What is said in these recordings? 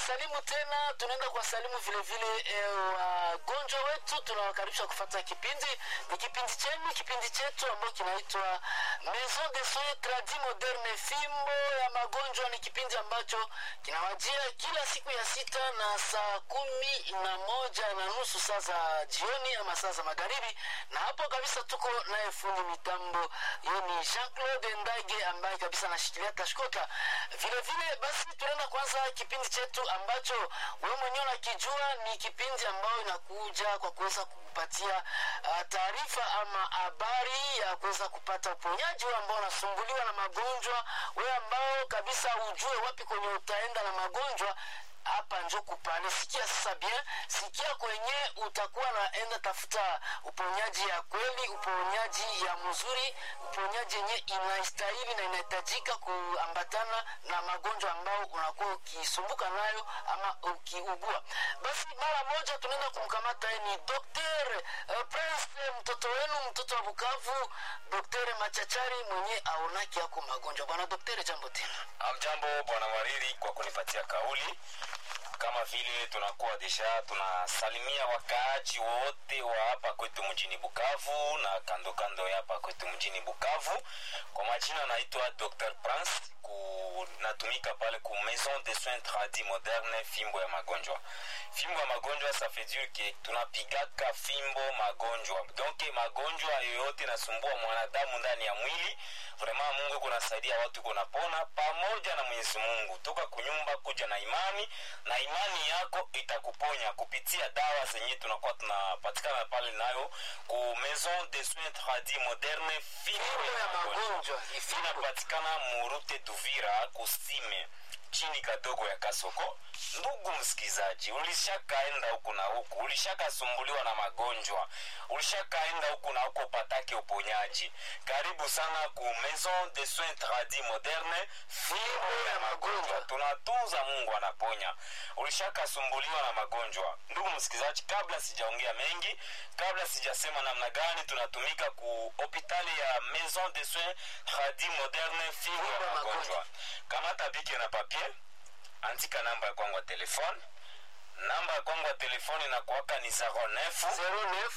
tunawasalimu tena, tunaenda kuwasalimu vile vile eh, wagonjwa wetu, tunawakaribisha kufata kipindi. Ni kipindi chenu, kipindi chetu ambayo kinaitwa Maison de Soins Tradis Moderne, fimbo ya magonjwa. Ni kipindi ambacho kinawajia kila siku ya sita na saa kumi na moja na nusu saa za jioni ama saa za magharibi, na hapo kabisa tuko naye fundi mitambo, hiyo ni Jean Claude Ndage ambaye kabisa anashikilia tashkota. Vile vile basi, tunaenda kwanza kipindi chetu ambacho wewe mwenyewe unakijua, ni kipindi ambayo inakuja kwa kuweza kukupatia uh, taarifa ama habari ya kuweza kupata uponyaji, wewe ambao unasumbuliwa na magonjwa, wewe ambao kabisa ujue wapi kwenye utaenda na magonjwa hapa njo kupale. Sikia sasa bien, sikia kwenye utakuwa naenda tafuta uponyaji ya kweli, uponyaji ya mzuri, uponyaji yenye inastahili na inahitajika kuambatana na magonjwa ambao unakuwa ukisumbuka nayo ama ukiugua. Basi mara moja tunaenda kumkamata yeye, ni Dr. uh, Prince, mtoto wenu, mtoto wa Bukavu, Dr. Machachari mwenye aonaki yako magonjwa. Bwana Daktari, jambo tena. Amjambo bwana Mariri kwa kunipatia kauli. Kama vile tunakuwa deja tunasalimia wakaaji wote wa hapa kwetu mjini Bukavu na kando kando ya hapa kwetu mjini Bukavu. Kwa majina naitwa Dr. Prince, ku, natumika pale ku Maison de Soins Tradis Moderne, fimbo ya magonjwa. Fimbo ya magonjwa ça fait dire que tunapigaka fimbo magonjwa, donc magonjwa yoyote nasumbua mwanadamu ndani ya mwili, vraiment Mungu kunasaidia watu kunapona pamoja na Mwenyezi Mungu, toka kunyumba kuja na imani na imani yako itakuponya kupitia dawa zenye tunakuwa tunapatikana pale nayo ku Maison de Soins Tradis Moderne, fimbo ya magonjwa inapatikana murute Duvira kusime chini kadogo ya Kasoko. Ndugu msikizaji, ulishakaenda huku na huku, ulishakasumbuliwa na magonjwa, ulishakaenda huku na huku upatake uponyaji. Karibu sana ku Maison de Soins Tradis Moderne, fimbo ya magonjwa. Tunatunza, Mungu anaponya. Ulishakasumbuliwa na magonjwa, ndugu msikizaji, kabla sijaongea mengi, kabla sijasema namna gani tunatumika ku hopitali ya Maison de Soins Tradis Moderne, fimbo ya magonjwa, kamata bike na papier andika namba ya kwangu ya telefone namba ya kwangu ya telefone inakuwaka ni 09 09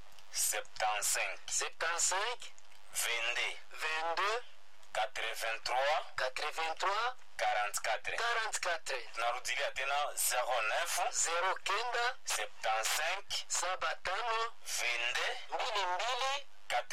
75 75 22 22 83 83 44 44 tunarudilia tena 09 zero kenda 75 saba tano 22 mbili mbili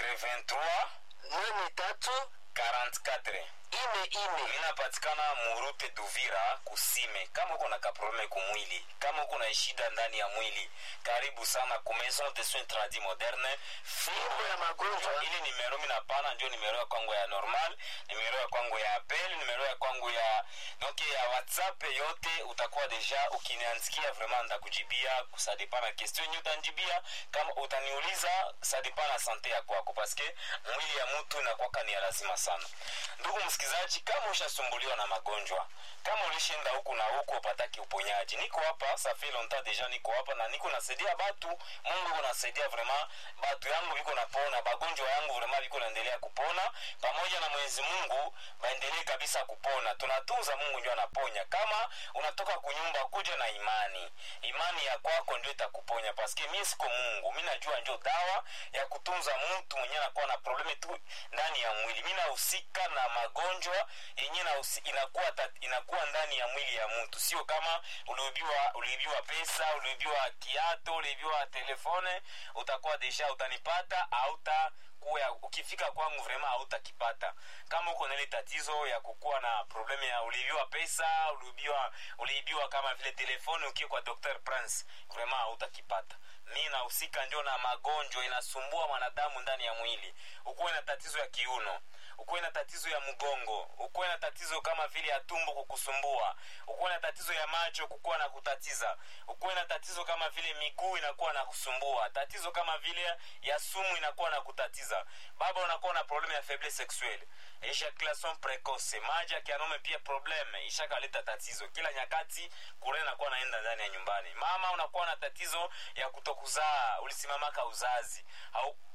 83 nane tatu 44 ine ine inapatikana murute duvira kusime kama uko na kaprobleme kumwili kama uko na shida ndani ya mwili karibu sana ku maison de soins tradis moderne fimbo ya magonjwa ile nimero minapana ndio nimero ya kwangu ya normal nimero ya kwangu ya apel nimero ya kwangu ya donc ya whatsapp yote utakuwa deja ukiniandikia vraiment ndakujibia sadepana question yenye utanjibia kama utaniuliza sadepana sante ya kwako paske mwili ya mtu inakwaka ni ya lazima sana ndugu msikilizaji kama ushasumbuliwa na magonjwa kama ulishinda huku na huku upataki uponyaji niko hapa safi longtemps deja niko hapa na niko nasaidia batu mungu iko nasaidia vraiment batu yangu viko napona bagonjwa yangu vraiment viko naendelea kupona pamoja na mwenyezi mungu baendelee kabisa kupona tunatunza mungu ndio anaponya kama unatoka kunyumba kuja na imani imani ya kwako ndio itakuponya paske mi siko mungu mi najua njo dawa ya kutunza mtu mwenye anakuwa na probleme tu ndani ya mwili mi nahusika na magonjwa yenye nahusi- inakuwa, tat- inakuwa ndani ya mwili ya mtu sio kama uliibiwa uliibiwa pesa uliibiwa kiato uliibiwa telefone utakuwa desha utanipata auta kuya ukifika kwangu vrema hautakipata kama uko na ile tatizo ya kukuwa na probleme ya uliibiwa pesa uliibiwa uliibiwa kama vile telefoni ukiwa kwa dr prince vrema hautakipata mi nahusika ndio na magonjwa inasumbua mwanadamu ndani ya mwili ukuwe na tatizo ya kiuno ukuwe na tatizo ya mgongo ukuwe na tatizo kama vile ya tumbo kukusumbua ukuwe na tatizo ya macho kukuwa na kutatiza ukuwe na tatizo kama vile miguu inakuwa na kusumbua tatizo kama vile ya sumu inakuwa na kutatiza baba unakuwa na probleme ya faiblesse sexuelle ejaculation precoce maji ya kianaume pia probleme ishakaleta tatizo kila nyakati kure nakuwa naenda ndani ya nyumbani mama unakuwa na tatizo ya kutokuzaa ulisimamaka uzazi au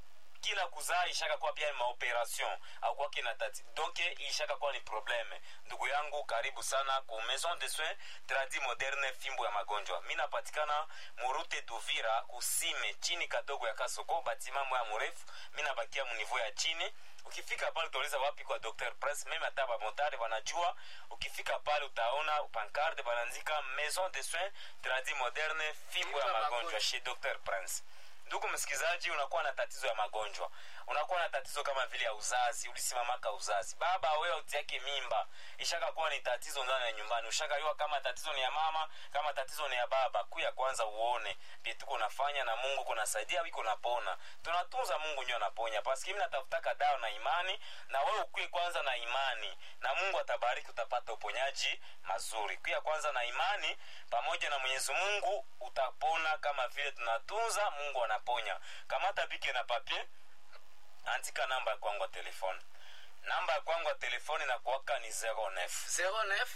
kila kuzaa ishaka kuwa pia ni maoperation au kwake na tati donc ishaka kuwa ni probleme ndugu yangu karibu sana ku maison de soins tradi moderne fimbo ya magonjwa mi napatikana murute duvira kusime chini kadogo ya kasoko batima moya murefu mi nabakia muniveau ya chini ukifika pale utauliza wapi kwa dr prince meme hata bamotare wanajua ukifika pale utaona pancarde banaandika maison de soins tradi moderne fimbo ya magonjwa chez dr prince ndugu msikilizaji unakuwa na tatizo ya magonjwa unakuwa na tatizo kama vile ya uzazi ulisimamaka uzazi baba wewe utiake mimba ishaka kuwa ni tatizo ndani ya nyumbani ushakayua kama tatizo ni ya mama kama tatizo ni ya baba kuya kwanza uone vyetuko unafanya na mungu kunasaidia wiko napona tunatunza mungu ndio anaponya paski mi natafutaka dawa na imani na wewe ukuye kwanza na imani na mungu atabariki utapata uponyaji mazuri kuya kwanza na imani pamoja na mwenyezi mungu utapona kama vile tunatunza mungu anaponya kamata bike na papie andika namba ya kwangu ya telefone namba ya kwangu ya telefone na kuwaka ni 09 09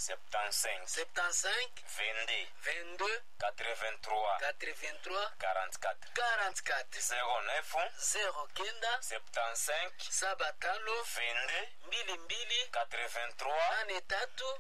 75 75 22 22 83 83 44 44 09 zero kenda 75 saba tano 22 mbili mbili 83 nane tatu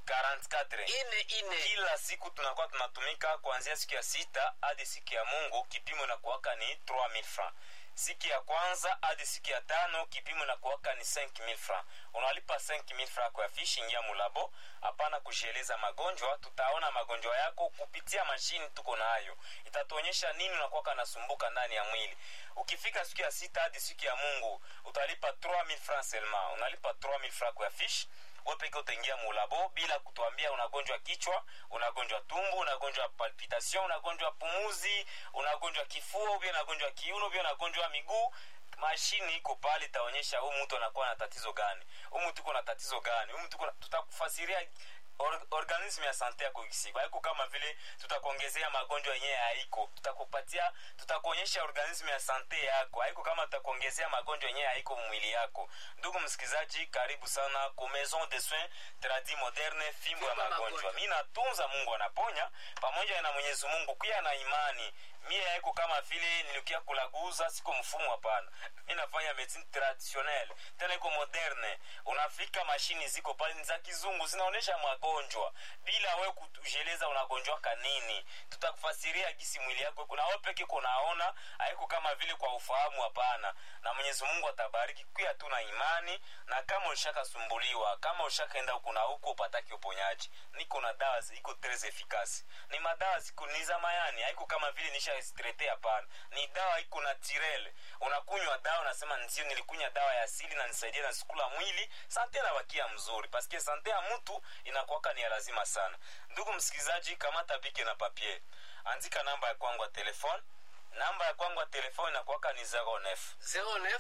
44 ine ine kila siku tunakuwa tunatumika kuanzia siku ya sita hadi siku ya mungu kipimo inakuwaka ni 3000 francs siku ya kwanza hadi siku ya tano kipimo inakuwaka ni 5000 francs unalipa 5000 francs kwa fishi ingia mulabo hapana kujieleza magonjwa tutaona magonjwa yako kupitia mashini tuko nayo itatuonyesha nini unakuwaka nasumbuka ndani ya mwili ukifika siku ya sita hadi siku ya mungu utalipa 3000 francs seulement unalipa 3000 francs kwa fishi we peke utaingia mulabo bila kutuambia unagonjwa kichwa unagonjwa tumbu unagonjwa palpitation unagonjwa pumuzi unagonjwa kifua ubia unagonjwa kiuno ubia unagonjwa miguu mashini iko pale itaonyesha huu mtu anakuwa na tatizo gani huu mtu iko na tatizo gani huu mtu iko na- tutakufasiria or, organism ya sante yako ikisiku haiko kama vile tutakuongezea magonjwa yenyewe haiko tutakupatia tutakuonyesha organism ya sante yako haiko kama tutakuongezea magonjwa yenyewe haiko mwili yako ndugu msikilizaji karibu sana ku maison de soins tradi moderne fimbo ya Fimbo ya magonjwa magonjwa. mi natunza mungu anaponya pamoja na mwenyezi mungu pia na imani mie haiko kama vile nilikia kulaguza siko mfumo hapana mi nafanya medicine traditionnelle tena iko moderne unafika mashini ziko pale ni za kizungu zinaonyesha magonjwa bila we kujeleza unagonjwaka nini tutakufasiria gisi mwili yako iko na we peke kunaona haiko kama vile kwa ufahamu hapana na mwenyezi mungu atabariki kuya tu na imani na kama ulishakasumbuliwa kama ulishakaenda huku na huku upataki uponyaji niko na dawa zi- iko tres efikasi ni madawa ziko ni za mayani haiko kama vile nishastrete hapana ni dawa iko na tirele unakunywa dawa unasema ndio nilikunywa dawa ya asili na nisaidia na sikula mwili sante nabakia mzuri paske sante ya mtu inakuwaka ni ya lazima sana ndugu msikilizaji kamata bike na papier andika namba ya kwangu ya telefone namba ya kwangu ya telefone inakuwaka ni 09 09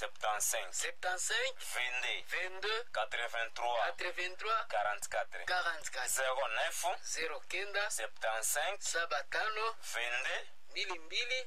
75 75 22 22 83 83 44 44 09 zero kenda 75 saba tano 22 mbili mbili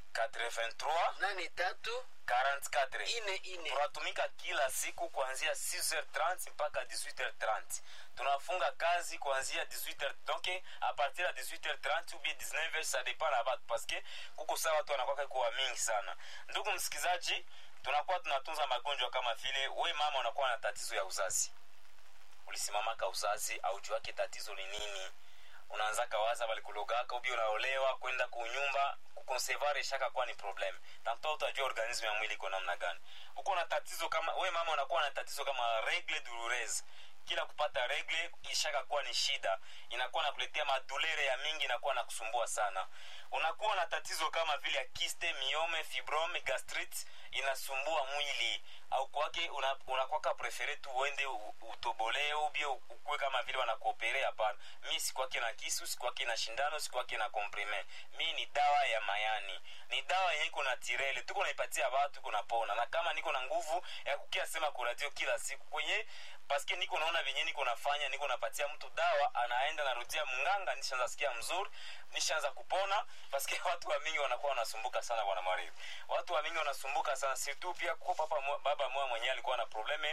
83 nane tatu 44 ine ine tunatumika kila siku kuanzia 6h30 mpaka 18h30 tunafunga kazi kuanzia 18h donc a partir ya 18h30 ou bien 19h ça dépend na batu parce que kuko saa watu wanakwaka kuwa mingi sana ndugu msikilizaji tunakuwa tunatunza magonjwa kama vile we mama unakuwa na tatizo ya uzazi ulisimamaka uzazi aujuake tatizo ni nini unaanza kawaza balikulogaka ubi unaolewa kwenda kunyumba kukonsevare shaka kuwa ni problem tamtoa utajua organismu ya mwili iko namna gani uko na tatizo kama we mama unakuwa na tatizo kama regle douloureuse kila kupata regle ishaka kuwa ni shida inakuwa nakuletea madulere ya mingi inakuwa na kusumbua sana unakuwa na tatizo kama vile ya kiste miome fibrome gastrit inasumbua mwili au kwake una- unakwaka prefere tu uende u- utobolee ubie ukuwe kama vile wanakuoperea hapana mi sikwake na kisu sikwake na shindano sikwake na komprime mi ni dawa ya mayani ni dawa yenye iko na tirele tuko naipatia watu tuko napona na kama niko na nguvu ya kukia sema kuradio kila siku kwenye paske niko naona venye niko nafanya niko napatia mtu dawa anaenda narudia mnganga nishaanza sikia mzuri nishaanza kupona paske watu wa mingi wanakuwa wanasumbuka sana bwana mariri watu wa mingi wanasumbuka sana surtout pia kwa papa mwa- baba moya mwenyewe alikuwa na probleme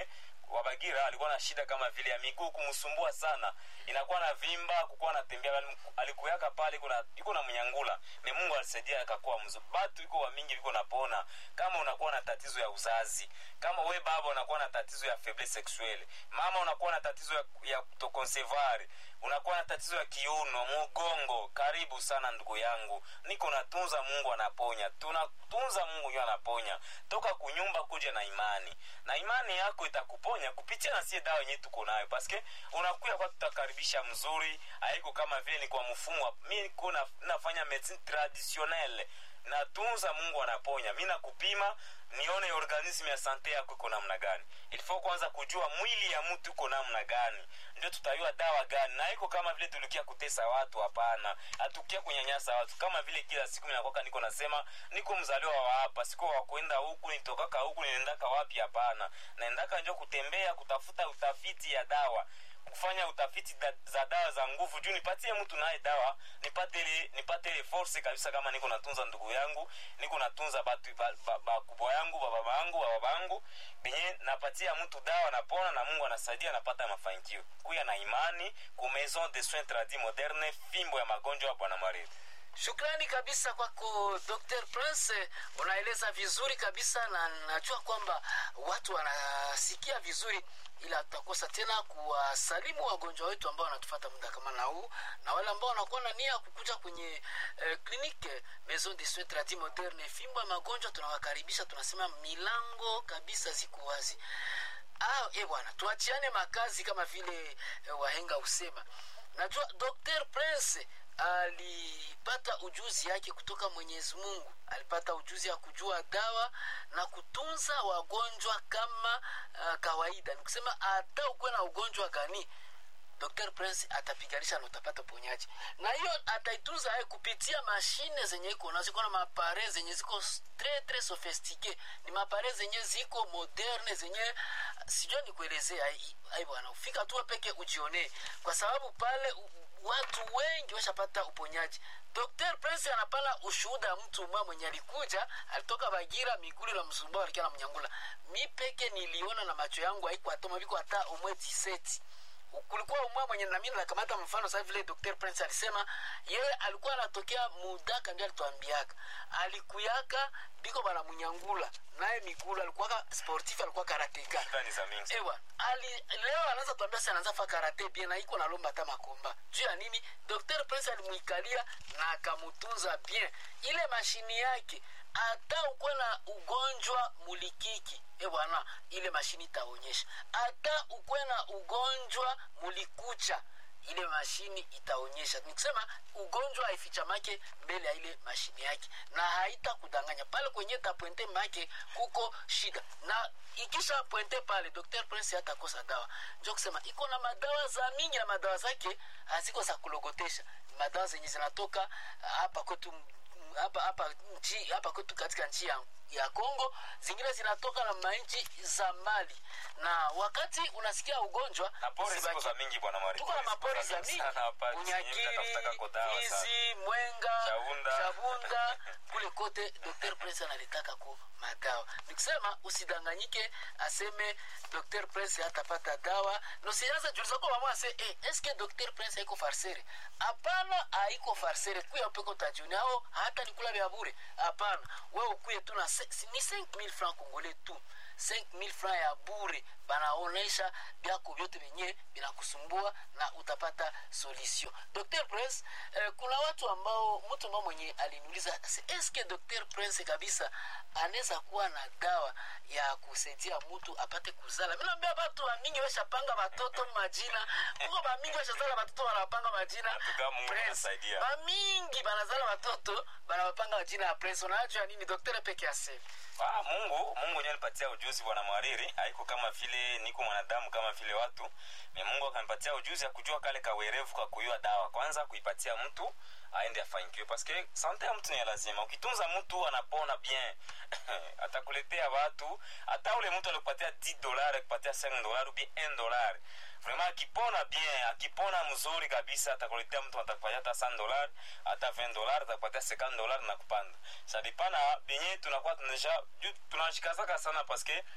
wabagira alikuwa na shida kama vile ya miguu kumsumbua sana inakuwa na vimba kukuwa natembea alikuyaka pale kuna iko na mnyangula me mungu alisaidia akakuwa mzuri batu iko wamingi viko napona kama unakuwa na tatizo ya uzazi kama we baba unakuwa na tatizo ya faiblesse sexuelle mama unakuwa na tatizo ya, ya kutokonsevari unakuwa na tatizo ya kiuno mugongo karibu sana ndugu yangu niko natunza mungu anaponya tunatunza mungu ndio anaponya toka kunyumba kuja na imani na imani yako itakuponya kupitia na sie dawa yenyewe tuko nayo paske unakuya kwa tutakaribisha mzuri haiko kama vile ni kwa mfumo mi niko na, nafanya medicine traditionnelle natunza mungu anaponya mi nakupima nione organisme ya sante yako iko namna gani ilifo kwanza kujua mwili ya mtu iko namna gani ndio tutayua dawa gani na iko kama vile tulikia kutesa watu hapana hatukia kunyanyasa watu kama vile kila siku minakwaka niko nasema niko mzaliwa wa hapa siko wakwenda huku nitokaka huku ninaendaka wapi hapana naendaka njo kutembea kutafuta utafiti ya dawa kufanya utafiti da, za dawa za nguvu juu nipatie mtu naye dawa nipate ile nipate ile force kabisa kama niko natunza ndugu yangu niko natunza batu bakubwa ba, ba, yangu bababa yangu bababa yangu benye napatia mtu dawa napona na mungu anasaidia napata mafanikio kuya na imani ku maison de soins tradi moderne fimbo ya magonjwa ya bwana mariri shukrani kabisa kwako dr prince unaeleza vizuri kabisa na najua kwamba watu wanasikia vizuri ila tutakosa tena kuwasalimu wagonjwa wetu ambao wanatufata muda kama na huu na wale ambao wanakuwa na nia kukuja kwenye eh, klinike maison de soins tradi moderne fimbo ya magonjwa tunawakaribisha tunasema milango kabisa ziko wazi ah, e bwana tuachiane makazi kama vile eh, wahenga husema najua dr prince alipata ujuzi yake kutoka mwenyezi mungu alipata ujuzi ya kujua dawa na kutunza wagonjwa kama uh, kawaida ni kusema hata ukuwe na ugonjwa gani dr prince atapiganisha na utapata uponyaji na hiyo ataitunza aye kupitia mashine zenye iko nazo iko na mapare zenye ziko tre tre sofistike ni mapare zenye ziko moderne zenye sijua nikuelezea ai bwana ufika tu peke ujionee kwa sababu pale u, watu wengi washapata uponyaji dr prince anapana ushuhuda mtu mwa mwenye alikuja alitoka bagira migulu la msumbao alikia na mnyangula mi peke niliona na macho yangu aikwatoma viko hata umweti seti kulikuwa umwa mwenye nami nakamata mfano sasa vile dr prince alisema yeye alikuwa anatokea mudaka ndio alituambiaka alikuyaka biko bana munyangula naye migulu alikuwa sportif alikuwa karateka ewa ali leo anaanza tuambia sasa anaanza fa karate bien na iko nalomba hata makomba juu ya nini dr prince alimuikalia na akamutunza bien ile mashini yake hata ukuwe na ugonjwa mulikiki e bwana ile mashini itaonyesha hata ukuwe na ugonjwa mulikucha ile mashini itaonyesha nikusema ugonjwa haifichamake mbele ya ile mashini yake na haita kudanganya pale kwenye tapwente make kuko shida na ikisha pwente pale dr prince hatakosa dawa njo kusema iko na madawa za mingi na madawa zake haziko za kulogotesha madawa zenye zinatoka hapa kwetu hapa hapa nchi hapa kwetu katika nchi ya, ya Kongo, zingine zinatoka na manchi za Mali. Na wakati unasikia ugonjwa na pori ziko za mingi bwana Mari, tuko na mapori za mingi, Unyakiri, Fizi, Mwenga, Chabunda, Chabunda kule kote Dr. Prince analitaka ku madawa. Nikusema usidanganyike aseme Dr. Prince hatapata dawa. No sianza juliza kwa mama ase eh, eske Dr. Prince haiko farsere? Hapana, haiko farsere. Kuya upeko tajuni hao hata nikula vya bure. Hapana. Wewe ukuye tu na ni 5000 francs congolais tu. 5000 francs ya bure banaonesha vyako vyote vyenye vinakusumbua na utapata solution. Dr. Prince eh, kuna watu ambao mtu ambao mwenye aliniuliza eske Dr. Prince kabisa anaweza kuwa na dawa ya kusaidia mtu apate kuzala. Mimi naambia watu wa mingi washapanga watoto majina. Kuko ba mingi washazala watoto wanapanga majina. Prince. Ba mingi banazala watoto banawapanga majina ya Prince. Unajua nini Dr. peke yake? Ah, Mungu Mungu ndiye alipatia ujuzi bwana Mwariri, haiko kama vile niko mwanadamu kama vile watu. Me Mungu akanipatia ujuzi ya kujua kale kawerevu kwa kuyua dawa. Kwanza kuipatia mtu aende afanikiwe paske sante ya mtu ni lazima. Ukitunza mtu anapona bien. Atakuletea watu, hata ule mtu alikupatia 10 dollars, akupatia 5 dollars ou bien 1 dollar. Vraiment akipona bien, akipona mzuri kabisa atakuletea mtu atakupatia hata 100 dollars, hata 20 dollars, atakupatia 50 dollars na kupanda. Ça dépend na benye tunakuwa tunaja tunashikazaka sana paske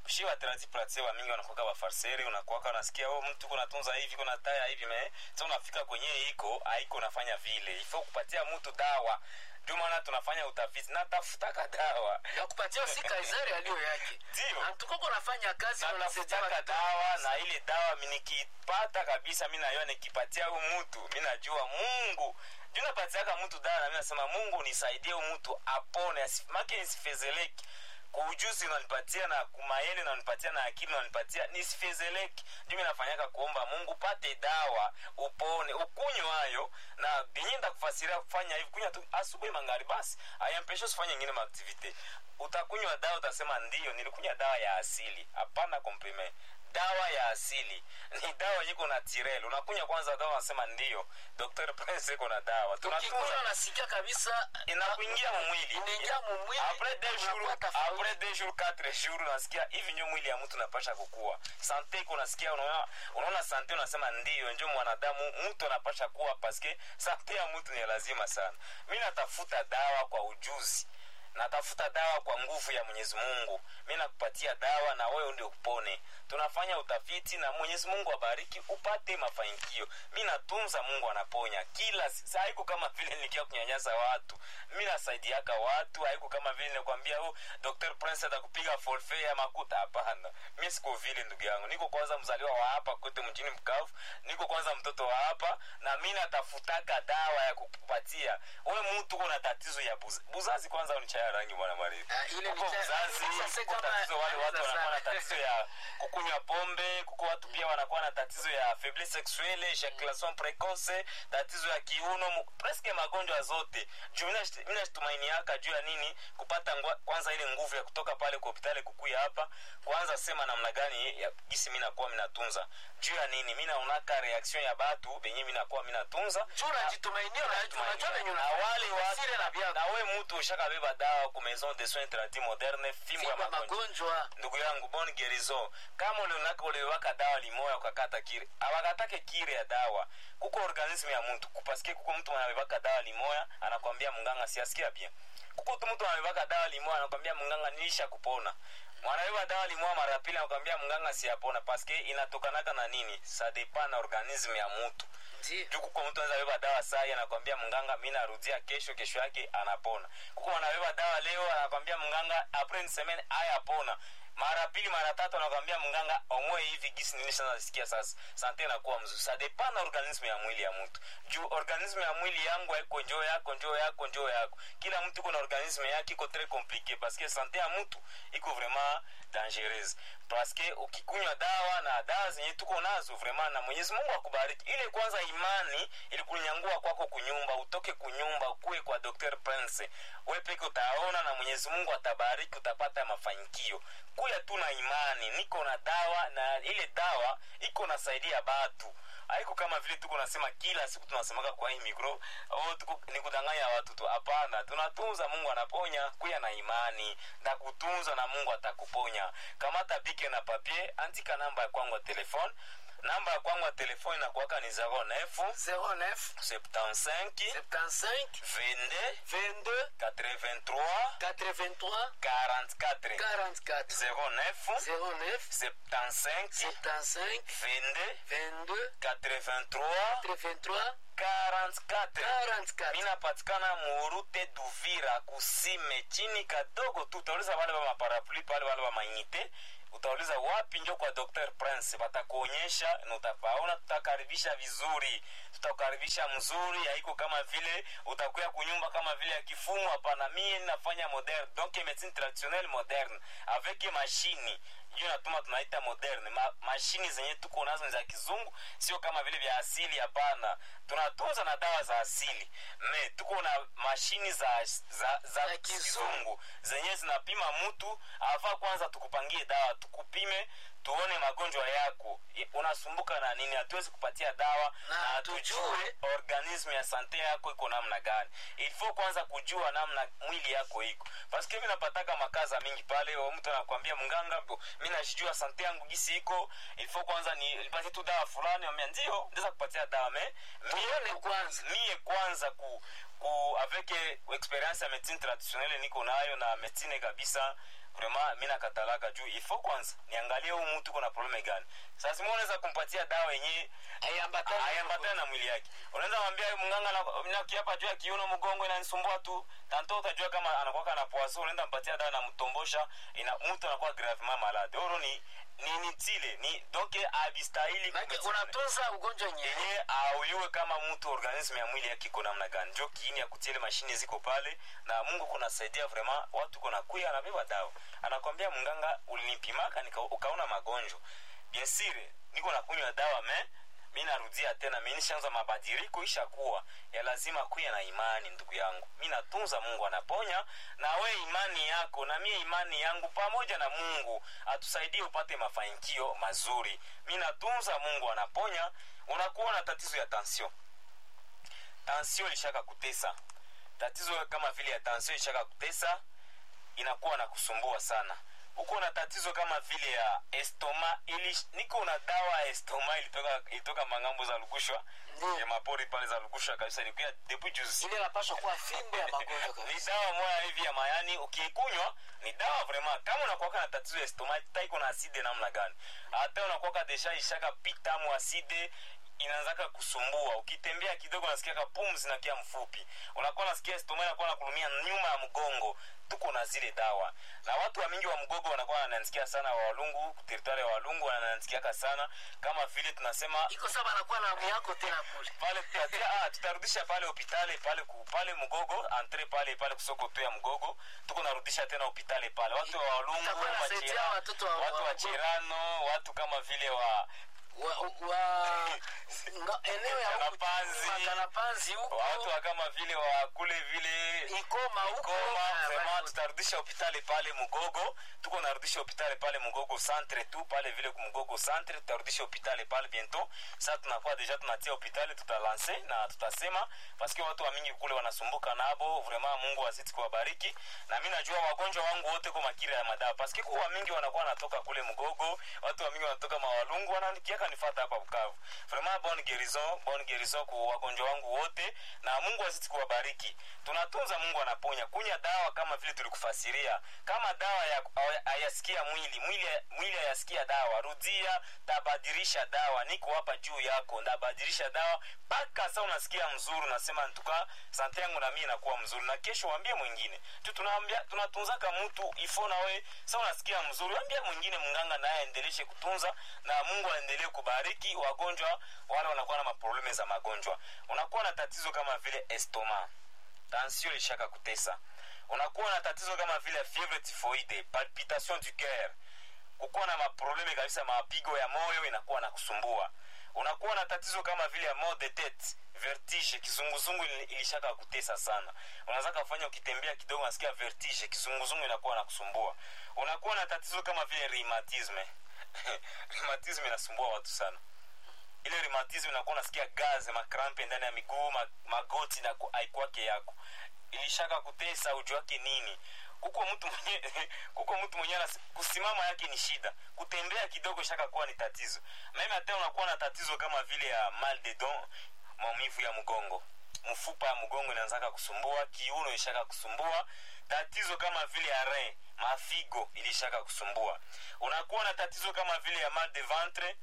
shi waterati pratie wa mingi wanakuwaka wafarseri unakuwaka unasikia oh, mtu kunatunza hivi kuna taya hivi me sa unafika kwenye iko haiko unafanya vile ifo kupatia mtu dawa ndio maana tunafanya utafiti natafutaka dawa ya kupatia si kaisari aliyo yake Ndio. antukoko nafanya kazi na unasaidia natafutaka watu. dawa na ile dawa mi nikipata kabisa mi najua nikipatia huyu mtu mi najua mungu juu napatiaka mtu dawa na mi nasema mungu nisaidie huyu mtu apone asi- make nisifezeleki kuujuzi unanipatia na kumayele unanipatia na akili unanipatia nisifezeleki juu mi nafanyaka kuomba mungu pate dawa upone ukunywe hayo na binyi ndakufasiria kufanya hivi kunywa tu asubuhi mangari basi ayampesha usifanye ingine maaktivite utakunywa dawa utasema ndio nilikunywa dawa ya asili hapana komprime dawa ya asili ni dawa iko na tirel unakunywa kwanza dawa unasema ndio dr prince iko na dawa ukikunywa tunatunza unasikia kabisa inakuingia mumwili inaingia mumwili après deux jours unakuwa tofauti. après deux jours quatre jours unasikia hivi ndio mwili ya mtu napasha kukua sante iko unasikia unaona unaona sante unasema ndio ndio mwanadamu mtu anapasha kuwa paske sante ya mtu ni lazima sana mi natafuta dawa kwa ujuzi natafuta dawa kwa nguvu ya mwenyezi mungu mi nakupatia dawa na wewe ndio upone tunafanya utafiti na mwenyezi mungu abariki upate mafanikio mi natunza mungu anaponya kila si- sa haiko kama vile nikia kunyanyasa watu mi nasaidiaka watu haiko kama vile nikwambia oh, dr prince atakupiga forfe ya makuta hapana mi siko vile ndugu yangu niko kwanza mzaliwa wa hapa kote mjini mkavu niko kwanza mtoto wa hapa na mi natafutaka dawa ya kukupatia we mtu kuna tatizo ya buz, buzazi kwanza unichaya rangi bwana maribu Ah, ile Kuko ni cha- uzazi sasa kuko kama tatizo wale watu anaweza wanakuwa na sana. tatizo ya kukunywa pombe kuko watu pia wanakuwa na tatizo ya faiblesse sexuelle ejaculation precoce tatizo ya kiuno mu- presque magonjwa zote juu mina shit- mina shitumainiaka juu ya nini kupata ngwa, kwanza ile nguvu ya kutoka pale kwa hospitali kukuya hapa kwanza sema namna gani ya gisi mi nakuwa minatunza juu ya nini mi naonaka reaction ya batu benye mi nakuwa minatunza juu unajitumainia unajua unajua venye na wale unafanya. Siri na watu vyako. na we mtu ushakabeba dawa ku maison de soins tradis moderne fimbo ya Fimbo ya magonjwa magonjwa ndugu yangu bon gerison kama ulionaka uliwaka dawa limoya ukakata kire awakatake kire ya dawa kuko organisme ya mtu kupaske kuko mtu anabebaka dawa limoya anakwambia mganga siasikia bien kuko tu mtu anabebaka dawa limoya anakwambia mganga nilisha kupona mwanabeba dawa limoya mara pili anakwambia mganga siyapona paske inatokanaka na nini sa depend na organisme ya mtu ndio juu kuko mtu anaweza beba dawa sai anakwambia mganga mi narudia kesho kesho yake anapona kuko anabeba dawa leo anakwambia mganga apres une semaine ayapona mara pili mara tatu anakwambia mganga omwe hivi gisi nini sasa nasikia sasa sante inakuwa mzuri sa depend na organisme ya mwili ya mtu juu organisme ya mwili yangu haiko njoo yako njoo yako njoo yako kila mtu iko na organisme yake iko très compliqué parce que sante ya mtu iko vraiment dangereuse parce que ukikunywa dawa na dawa zenye tuko nazo vraiment na mwenyezi mungu akubariki ile kwanza imani ilikunyangua kwako kunyumba utoke kunyumba ukuwe kwa dr prince we peke utaona na mwenyezi mungu atabariki utapata mafanikio kuya tu na imani niko na dawa na ile dawa iko nasaidia batu haiko kama vile tuko nasema kila siku tunasemaka kwa hii mikro oh, tuko, ni kudanganya watu tu hapana tunatunza mungu anaponya kuya na imani ndakutunza na mungu atakuponya kamata bike na papier andika namba ya kwangu ya telefone namba ya kwangu ya telefone inakuwaka ni 09 09 75 75 22 22 83 83 44 44 09 09 75 75 22 22 83 83 44 44 minapatikana murute duvira kusime chini kadogo tu utauliza wale wa maparapli pale wale wa mainite utauliza wapi njo kwa dr prince watakuonyesha na utapaona tutakaribisha vizuri tutakukaribisha mzuri haiko kama vile utakuya kunyumba kama vile ya kifumu hapana mie nafanya moderne donc medecine traditionnelle moderne avec mashini hiyo natuma tunaita moderne Ma, mashini zenye tuko nazo ni za kizungu sio kama vile vya asili hapana tunatunza na dawa za asili me tuko na mashini za za, za Za kizungu. kizungu zenye zinapima mtu afa kwanza tukupangie dawa tukupime tuone magonjwa yako I- unasumbuka na nini hatuwezi kupatia dawa Na na tujue tujue organisme ya sante yako iko namna gani ilifo kwanza kujua namna mwili yako iko paske mi napataka makaza mingi pale o mtu anakwambia mganga bo, mi najijua sante yangu gisi iko ilifo kwanza ni nipatie tu dawa fulani ambia ndio ndeza kupatia dawa me Tuone mie- kwanza. mie kwanza ku, ku avec experience ya medecine traditionnelle niko nayo na medecine kabisa vraiment mi nakatalaka juu ifo kwanza niangalie huu mtu kuna probleme gani sasa mi unaweza kumpatia dawa yenyewe Haiambatani na ayambatana na mwili yake unaweza mwambia mganga na- nakiapa juu ya kiuno mgongo inanisumbua tu tanto utajua kama anakuwa na poaso unaenda mpatia dawa namtombosha ina mtu anakuwa gravement malade oro ni ni ni tile ni donc abistahili Maana kumetiana. unatunza ugonjwa yenyewe yenye auyue kama mtu organisme ya mwili yake iko namna gani njo kiini ya kutiele mashine ziko pale na mungu kunasaidia vraiment watu kuna kuya anabeba dawa anakwambia mganga ulinipimaka nika, ukaona magonjwa bien sire niko nakunywa dawa me mi narudia tena mi nishaanza mabadiliko ishakuwa ya lazima kuya na imani ndugu yangu mi natunza mungu anaponya na we imani yako na mie imani yangu pamoja na mungu atusaidie upate mafanikio mazuri mi natunza mungu anaponya unakuwa na tatizo ya tension tension ilishaka kutesa tatizo kama vile ya tension ilishaka kutesa inakuwa na kusumbua sana uko na tatizo kama vile ya estoma ili niko na dawa ya estoma ilitoka ilitoka mangambo za lukushwa Ndiyo. ya mapori pale za lukushwa kabisa ilikuwa depuis juzi ile inapaswa kuwa fimbo ya magonjwa ni kabisa dawa moya hivi ya mayani ukiikunywa ni dawa vraiment kama unakuwaka na tatizo ya stoma taiko na aside namna gani hata unakuwaka desha ishaka pitamu aside inaanzaka kusumbua ukitembea kidogo nasikiaka pumzi nakia mfupi unakuwa nasikia stoma inakuwa nakulumia nyuma ya mgongo tuko na zile dawa na watu wa mingi wa mgogo wanakuwa wananisikia sana wa walungu teritwari ya walungu wananisikiaka sana kama vile tunasema iko sawa anakuwa na amu yako tena kule pale tutatia- ah, tutarudisha pale hopitali pale ku, pale mgogo entre pale pale kusoko tu ya mgogo tuko narudisha tena hopitali pale watu wa walungu Itakuwa inasaidia Machira- watoto wa- watu wa wa Mgogo. chirano watu kama vile wa wa, wa nga, eneo ya huku Kanapanzi. Kanapanzi huko watu wa kama vile wa kule vile Ikoma huko Goma, Ah, vraiment basi. tutarudisha hopitali pale Mugogo, tuko narudisha hopitali pale Mugogo centre tu pale vile ku Mugogo centre, tutarudisha hopitali pale bientôt. Sasa tunakuwa deja tunatia hopitali, tutalanse na tutasema paske watu wa mingi kule wanasumbuka nabo, vraiment Mungu azidi kuwabariki, na mimi najua wagonjwa wangu wote kwa makira ya madawa, paske kwa mingi wanakuwa wanatoka kule Mugogo, watu wa mingi wanatoka mawalungu, wanaandikiaka nifata hapa Bukavu. Vraiment bonne guérison, bonne guérison kwa wagonjwa wangu wote, na Mungu azidi kuwabariki. Tunatunza, Mungu anaponya. Kunya dawa kama vile tulikufasiria, kama dawa ya hayasikia mwili mwili mwili hayasikia dawa, rudia, tabadilisha dawa. Niko hapa juu yako, ndabadilisha dawa mpaka sasa unasikia mzuri, unasema ntuka sante yangu na mimi inakuwa mzuri, na kesho waambie mwingine tu. Tunaambia tunatunzaka mtu ifo, na we sasa unasikia mzuri, waambie mwingine, mganga naye aendeleshe kutunza, na Mungu aendelee kubariki wagonjwa wale wanakuwa na maprobleme za magonjwa. Unakuwa na tatizo kama vile estoma, tension ilishaka kutesa, unakuwa na tatizo kama vile fievre typhoide, palpitation du coeur, kukuwa na maprobleme kabisa, mapigo ya moyo inakuwa na kusumbua unakuwa na tatizo kama vile ya mal de tete vertige kizunguzungu ili- ilishaka kutesa sana unaweza kafanya ukitembea kidogo nasikia vertige kizunguzungu inakuwa na kusumbua unakuwa na tatizo kama vile rheumatisme rheumatisme inasumbua watu sana ile rheumatisme inakuwa nasikia gaze makrampe ndani ya miguu ma, magoti na ku- haikwake yako ilishaka kutesa ujua wake nini kuko mtu mwenye kuko mtu mwenye anas- kusimama yake ni shida kutembea kidogo shaka kuwa ni tatizo meme hata unakuwa na tatizo kama vile ya mal de don maumivu ya mgongo mfupa ya mgongo inaanzaka kusumbua kiuno ilishaka kusumbua tatizo kama vile ya rein mafigo ilishaka kusumbua unakuwa na tatizo kama vile ya mal de ventre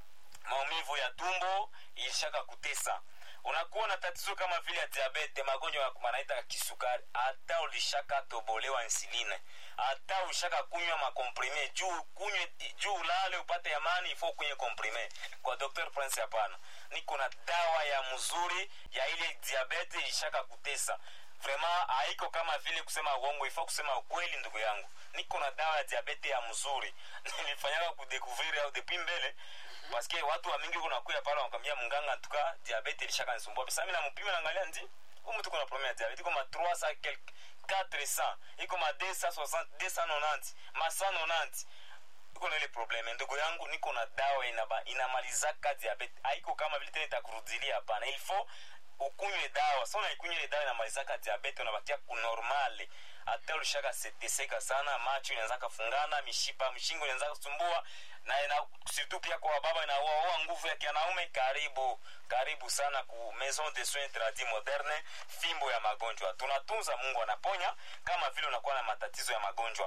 maumivu ya tumbo ilishaka kutesa unakuwa na tatizo kama vile ya diabete magonjwa ya- wanaita kisukari hata ulishaka tobolewa insuline hata ulishaka kunywa makomprime juu kunywe juu ulale upate amani ifo kunywe komprime kwa dr prince hapana niko na dawa ya mzuri ya ile diabete ilishaka kutesa vraiment haiko kama vile kusema uongo ifo kusema ukweli ndugu yangu niko na dawa ya diabete ya mzuri nilifanyaka kudekuvrir au depuis mbele paske watu wa mingi kunakuya pale wanakwambia mganga tuka diabete ilishaka nisumbua bisa mi nampima naangalia ndi huyu mtu kuna problème ya diabete iko ma 300 quelque 400 iko ma 260 290 ma 190 iko na ile probleme ndugu yangu niko na dawa inaba, inamalizaka diabete haiko kama vile tena itakurudilia hapana ilfo ukunywe dawa sa unaikunywa ile dawa inamalizaka diabete unabakia kunormale hata ulishaka seteseka sana macho inaanza kafungana mishipa mshingo inaanza kusumbua na ina surtout pia kwa baba inaua nguvu ya kianaume karibu karibu sana ku maison de soins tradis moderne fimbo ya magonjwa tunatunza mungu anaponya kama vile unakuwa na matatizo ya magonjwa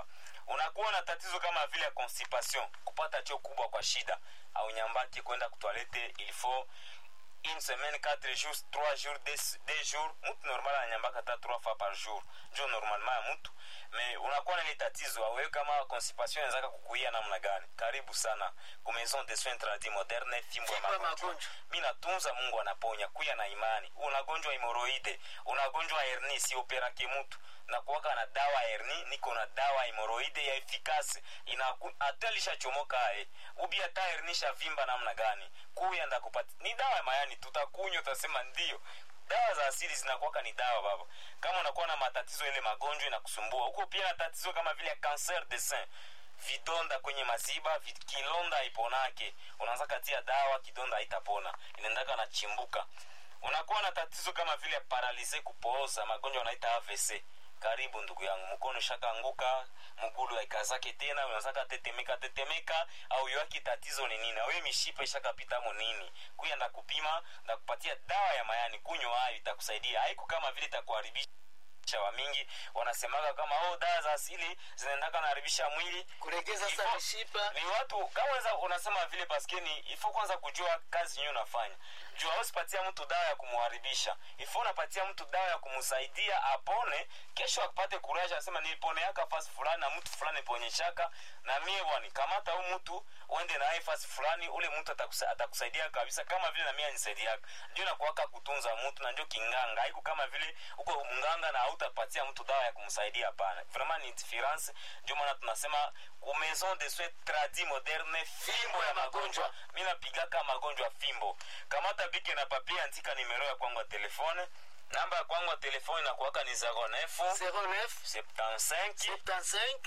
unakuwa na tatizo kama vile ya constipation kupata choo kubwa kwa shida au nyambaki kwenda kutoalete il faut une semaine quatre jours trois jours deux, deux jours mtu normal ananyambaka hata trois fois par jour njo normalement ya mtu me unakuwa na ile tatizo awewe kama constipation inawezaka kukuia namna gani karibu sana ku maison de soins tradis moderne fimbo ya Fimbo ya magonjwa magonjwa. mi natunza mungu anaponya kuya na imani unagonjwa hemoroide unagonjwa herni sioperake mutu nakuwaka na dawa herni niko na dawa hemoroide ya efikasi hata lishachomoka aye ubi hata herni shavimba namna gani kuya ndakupati ni dawa ya mayani tutakunywa utasema ndio dawa za asili zinakuwaka ni dawa baba kama unakuwa na matatizo ile magonjwa inakusumbua huko pia na tatizo kama vile cancer de sein vidonda kwenye maziba vi- kilonda haiponake unaanza katia dawa kidonda haitapona inaendaka na chimbuka unakuwa na tatizo kama vile paralize kupooza magonjwa wanaita avc karibu ndugu yangu mkono shakaanguka mgulu haikazake tena unazaka tetemeka tetemeka au yoaki tatizo ni nini awe mishipa ishakapitamo nini kuya ndakupima ndakupatia dawa ya mayani kunywa hayo itakusaidia haiko kama vile itakuharibisha wa mingi wanasemaga kama oh, dawa za asili zinaendaka naharibisha mwili kulegeza sa Ifo- mishipa ni watu kama weza unasema vile paskeni ifo kwanza kujua kazi yenyewe unafanya juu ausipatia mtu dawa ya kumuharibisha ifo unapatia mtu dawa ya kumsaidia apone kesho apate kuraja asema niliponeaka fasi fulani na mtu fulani ponyeshaka na mie bwani kamata huu mtu uende naye fasi fulani ule mtu atakusa, atakusaidia kabisa kama vile na mie anisaidiaka ndio nakuaka kutunza mtu na ndio kinganga haiku kama vile uko mganga na hautapatia mtu dawa ya kumsaidia hapana vraiment ni difference ndio maana tunasema ku maison de soins tradi moderne fimbo ya magonjwa mi napigaka magonjwa fimbo kamata bike na papie andika nimero ya kwangu ya telefone namba ya kwangu ya telefone inakuwaka ni 09 09 75 75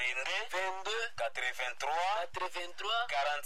22 22 83 83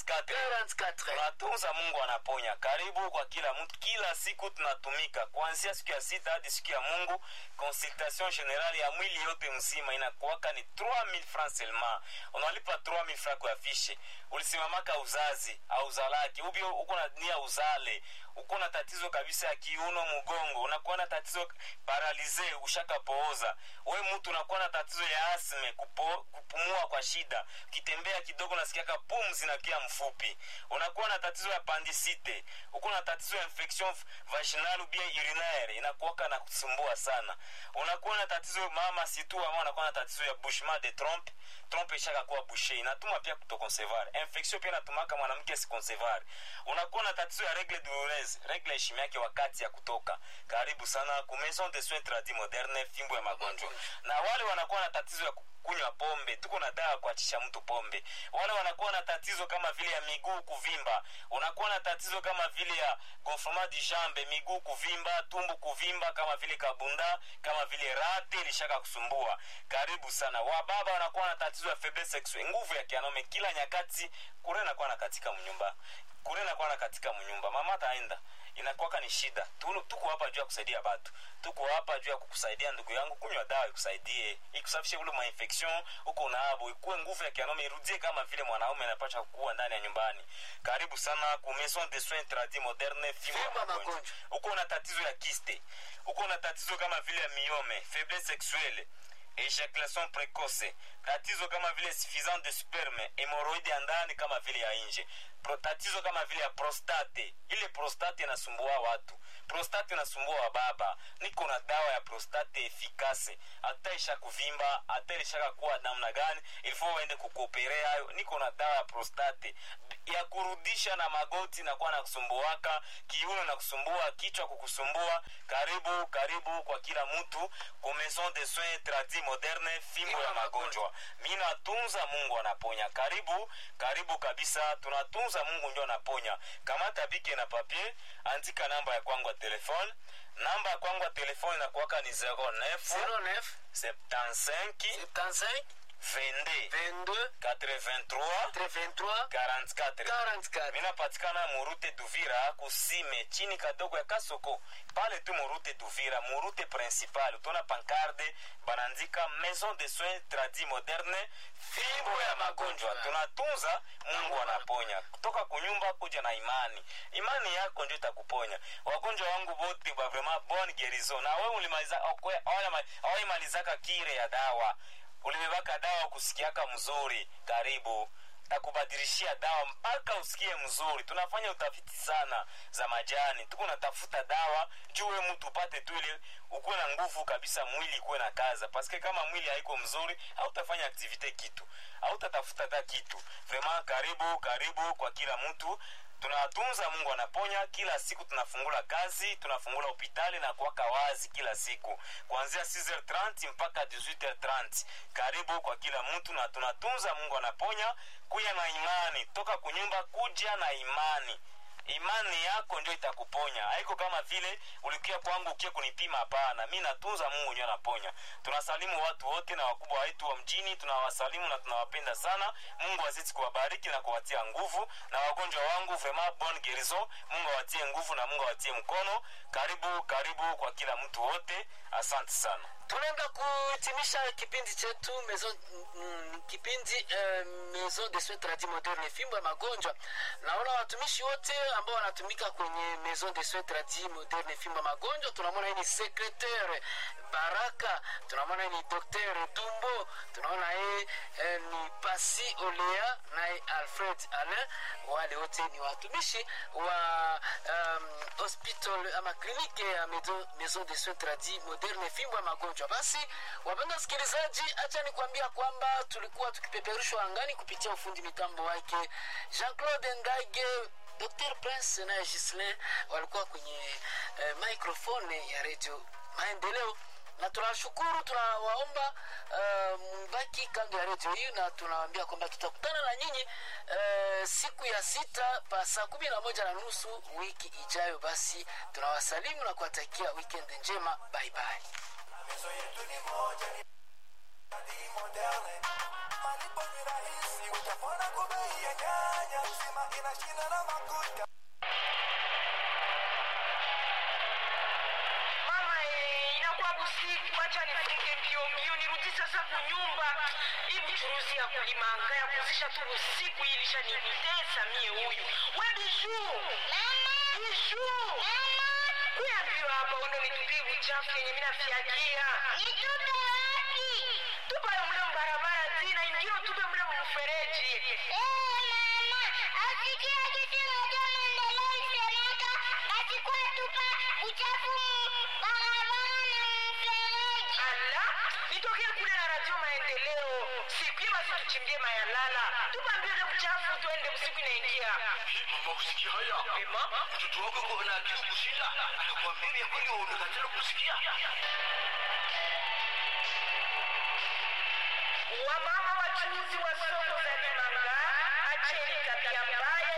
44 44 tunatunza mungu anaponya karibu kwa kila mtu kila siku tunatumika kuanzia siku ya sita hadi siku ya mungu consultation generale ya mwili yote mzima inakuwaka ni 3000 francs seulement unalipa 3000 francs kwa fishe ulisimamaka uzazi auzalaki ubi uko na nia uzale uko na tatizo kabisa ya kiuno mgongo unakuwa na tatizo paralize ushakapooza we mtu unakuwa na tatizo ya asme kupo, kupumua kwa shida ukitembea kidogo nasikiaka pumzi na kia mfupi unakuwa na tatizo ya pandisite uko na tatizo ya infection vaginal ou bien urinaire inakuwaka na kusumbua sana unakuwa na tatizo mama situ ama unakuwa na tatizo ya bushement de trompe trompe ishaka kuwa bushe inatuma pia kutokonsevar infection pia inatumaka mwanamke sikonsevar unakuwa na tatizo ya regle douloureuse regle ishimi yake wakati ya kutoka karibu sana ku maison de soins tradi moderne fimbo ya magonjwa na wale wanakuwa na tatizo ya ku- kunywa pombe tuko na dawa kuachisha mtu pombe wale wanakuwa na tatizo kama vile ya miguu kuvimba unakuwa na tatizo kama vile ya gonflement du jambe miguu kuvimba tumbu kuvimba kama vile kabunda kama vile rate ilishaka kusumbua karibu sana wababa wanakuwa na tatizo ya faiblesse sexuelle nguvu ya kianaume kila nyakati kure nakuwa na katika mnyumba kure nakuwa na katika mnyumba mama ataenda inakuwaka ni shida Tu- tuko hapa juu ya kusaidia batu tuko hapa juu ya kukusaidia ndugu yangu kunywa dawa ikusaidie ikusafishe ule mainfection huko unaabo ikuwe nguvu ya kianaume irudie kama vile mwanaume anapasha kuwa ndani ya nyumbani karibu sana ku maison de soins tradi moderne fimbo ya Fimbo ya magonjwa magonjwa. uko na tatizo ya kiste uko na tatizo kama vile ya miome faiblesse sexuelle ejaculation precoce tatizo kama vile suffisant de sperme hemoroide ya ndani kama vile ya nje Pro, tatizo kama vile ya prostate ile prostate inasumbua watu prostate inasumbua wababa niko na dawa ya prostate efikase hata isha kuvimba hata ilishaka kuwa namna gani ilifo waende kukoperea hayo niko na dawa ya prostate ya kurudisha na magoti nakuwa na kusumbuaka kiuno na kusumbua kichwa kukusumbua karibu karibu kwa kila mtu ku maison de soins tradi moderne fimbo ya magonjwa mi natunza mungu anaponya karibu karibu kabisa tunatunza mungu ndio anaponya kamata bike na papier andika namba ya kwangu ya telefone namba ya kwangu ya telefone inakuwaka ni 09 09 75 75 22 22 83 83 44 44 minapatikana murute duvira kusime chini kadogo ya kasoko pale tu murute duvira murute principal utona pankarde banandika maison de soins tradi moderne fimbo ya magonjwa tunatunza mungu anaponya kutoka kunyumba kuja na imani imani yako ndio itakuponya wagonjwa wangu bote ba vraiment bonne guérison na wewe ulimaliza awaimalizaka kire ya dawa ulibebaka dawa kusikiaka mzuri karibu takubadilishia dawa mpaka usikie mzuri tunafanya utafiti sana za majani tuko natafuta dawa juwe mtu upate tu ile ukuwe na nguvu kabisa mwili ikuwe na kaza paske kama mwili haiko mzuri hautafanya aktivite kitu hautatafuta hata kitu vraiment karibu karibu kwa kila mtu tunatunza mungu anaponya kila siku tunafungula kazi tunafungula hopitali na kuwaka wazi kila siku kuanzia 6h30 mpaka 18h30 karibu kwa kila mtu na tunatunza mungu anaponya kuya na imani toka kunyumba kuja na imani imani yako ndio itakuponya haiko kama vile ulikia kwangu ukie kunipima hapana mi natunza mungu ndio anaponya tunasalimu watu wote na wakubwa wetu wa mjini tunawasalimu na tunawapenda sana mungu azidi kuwabariki na kuwatia nguvu na wagonjwa wangu vraiment bon gerison mungu awatie nguvu na mungu awatie mkono karibu karibu kwa kila mtu wote asante sana tunaenda kuhitimisha kipindi chetu maison, mm, kipindi eh, maison de soins tradi moderne fimbo ya magonjwa naona watumishi wote ambao wanatumika kwenye maison de soins tradi moderne fimbo ya magonjwa tunamwona hii ni secretaire baraka tunamwona hii ni docteur dumbo tunaona yeye eh, ni pasi olea naye alfred alain wale wote ni watumishi wa um, hospital ama klinike ya maison, maison de soins tradi moderne fimbo ya magonjwa basi wapenda wasikilizaji hacha nikuambia kwamba tulikuwa tukipeperushwa angani kupitia ufundi mitambo wake jean claude ngage dr prince naye gislin walikuwa kwenye eh, microfone ya redio maendeleo na tunawashukuru tunawaomba uh, mbaki kando ya redio hii na tunawaambia kwamba tutakutana na nyinyi uh, siku ya sita pa saa kumi na moja na nusu wiki ijayo basi tunawasalimu na kuwatakia weekend njema bye bye Mizo yetu ni moja ni ni moderne. Malipo ni rahisi, utapona kwa bei ya nyanya. Uzima inashinda na makuta. mama eh, inakuwa busiku acha nifunge mbio mbio nirudi sasa kunyumba hii mchuruzi ya kulimanga ya kuzisha tu busiku hii ilishanitesa mie huyu we bishu bishu kuya mbio hapa undo nitupie buchafu yenye minafyagia Nitupe wapi? tupayo mle mbarabara zina ingio tupe mle mfereji Eh, mama, asikia kitu moja maendeleo isemeka, basi kwa tupa uchafu mu- barabara na mfereji. ala nitokee kule na radio maendeleo siku hiyo basi tuchimbie mayalala tupambie ule buchafu tuende usiku inaingia mama kusikia haya ema mtoto wako uko na akili kushinda anakuambia ya kweli umekatala kusikia wamama wachuuzi wa soko za Limanga, acheni tabia mbaya